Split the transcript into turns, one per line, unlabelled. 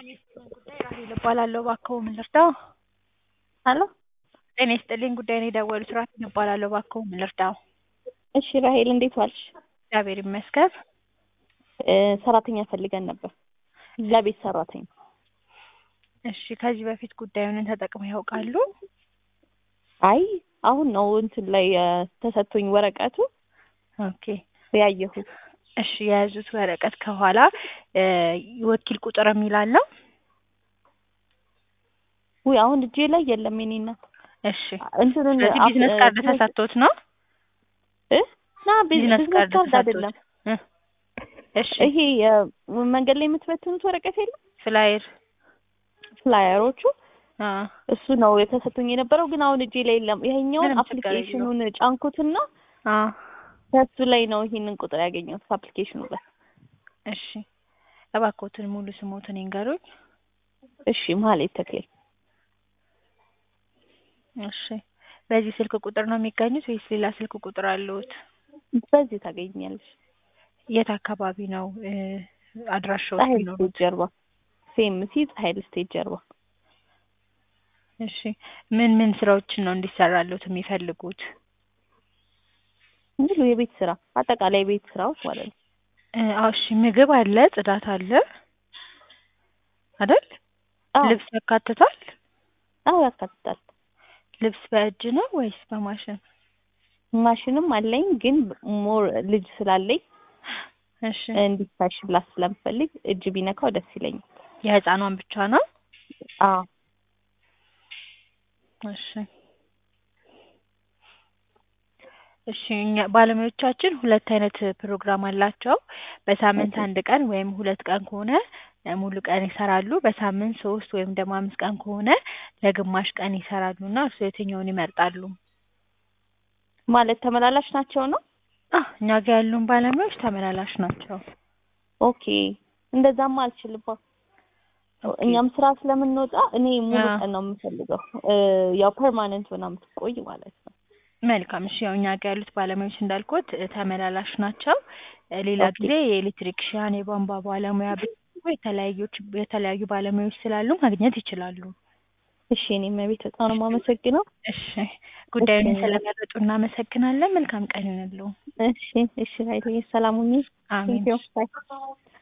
ራሄል እባላለሁ እባክዎ ምን ልርዳዎ?
ሄሎ
ጤና ይስጥልኝ ጉዳዩን የደወሉት ራሄል እባላለሁ እባክዎ ምን ልርዳዎ?
እሺ ራሄል እንዴት ዋልሽ?
እግዚአብሔር ይመስገን።
ሰራተኛ ፈልገን ነበር ለቤት ሰራተኛ።
እሺ ከዚህ በፊት ጉዳዩን ተጠቅመው ያውቃሉ?
አይ አሁን ነው እንትን ላይ ተሰጥቶኝ ወረቀቱ
ኦኬ
ያየሁት።
እሺ የያዙት ወረቀት ከኋላ የወኪል ቁጥር የሚል አለው?
ውይ አሁን እጄ ላይ የለም የኔ እናት።
እሺ
እንትኑን
ስለዚህ ቢዝነስ ካርድ ተሰጥቶት ነው?
እ ና
ቢዝነስ
ቢዝነስ
ካርድ
ካርድ
ተሰጥቶት
አይደለም
እ እሺ
ይሄ መንገድ ላይ የምትበትኑት ወረቀት የለም
ፍላየር
ፍላየሮቹ
አ
እሱ ነው የተሰጥቶኝ የነበረው ግን አሁን እጄ ላይ የለም። ይሄኛውን
ምንም ችግር
አፕሊኬሽኑን ጫንኩትና
አ
ከሱ ላይ ነው ይሄንን ቁጥር ያገኘሁት አፕሊኬሽኑ ላይ።
እሺ እባክዎትን ሙሉ ስሞትን ይንገሩኝ።
እሺ መሀሌት ተክሌ
እሺ በዚህ ስልክ ቁጥር ነው የሚገኙት ወይስ ሌላ ስልክ ቁጥር አለዎት?
በዚህ ታገኛለሽ።
የት አካባቢ ነው እ አድራሻዎት
ፀሐይ
የሚኖሩት?
ስቴት ጀርባ ሴምሲ ፀሐይ ስቴት ጀርባ
እሺ ምን ምን ስራዎችን ነው እንዲሰራልዎት የሚፈልጉት?
ሙሉ የቤት ስራ አጠቃላይ የቤት ስራዎች ማለት ነው።
እ አዎ እሺ ምግብ አለ፣ ጽዳት አለ አይደል?
አዎ
ልብስ ያካትታል?
አዎ ያካትታል።
ልብስ በእጅ ነው ወይስ በማሽን?
ማሽንም አለኝ ግን ሞር ልጅ ስላለኝ
እሺ
እንዲታሽላት ስለምፈልግ እጅ ቢነካው ደስ ይለኛል።
የህፃኗን ብቻ ነው?
አዎ
እሺ እሺ እኛ ባለሙያዎቻችን ሁለት አይነት ፕሮግራም አላቸው። በሳምንት አንድ ቀን ወይም ሁለት ቀን ከሆነ ሙሉ ቀን ይሰራሉ። በሳምንት ሶስት ወይም ደግሞ አምስት ቀን ከሆነ ለግማሽ ቀን ይሰራሉ እና እርስዎ የትኛውን ይመርጣሉ?
ማለት ተመላላሽ ናቸው ነው?
አዎ እኛ ጋር ያሉን ባለሙያዎች ተመላላሽ ናቸው።
ኦኬ እንደዛማ አልችልም።
ኦኬ
እኛም ስራ ስለምንወጣ እኔ ሙሉ
አዎ
ቀን ነው የምፈልገው። እ ያው ፐርማነንት ሆና የምትቆይ ማለት ነው።
መልካም እሺ ያው እኛ ጋር ያሉት ባለሙያዎች እንዳልኩት ተመላላሽ ናቸው። እ ሌላ
ኦኬ
ጊዜ የኤሌክትሪክሻን፣ የቧንቧ ባለሙያ ቢፈልጉ የተለያዮች የተለያዩ ባለሙያዎች ስላሉ ማግኘት ይችላሉ።
እሺ እኔ እመቤት በጣም ነው የማመሰግነው።
እሺ
እሺ
ጉዳዩን ስለመረጡ እናመሰግናለን። መልካም ቀን ይሁንልዎ።
እሺ እሺ ሀይሌ ሰላም ሁኚ።
አሜን።
ቴንኪው ባይ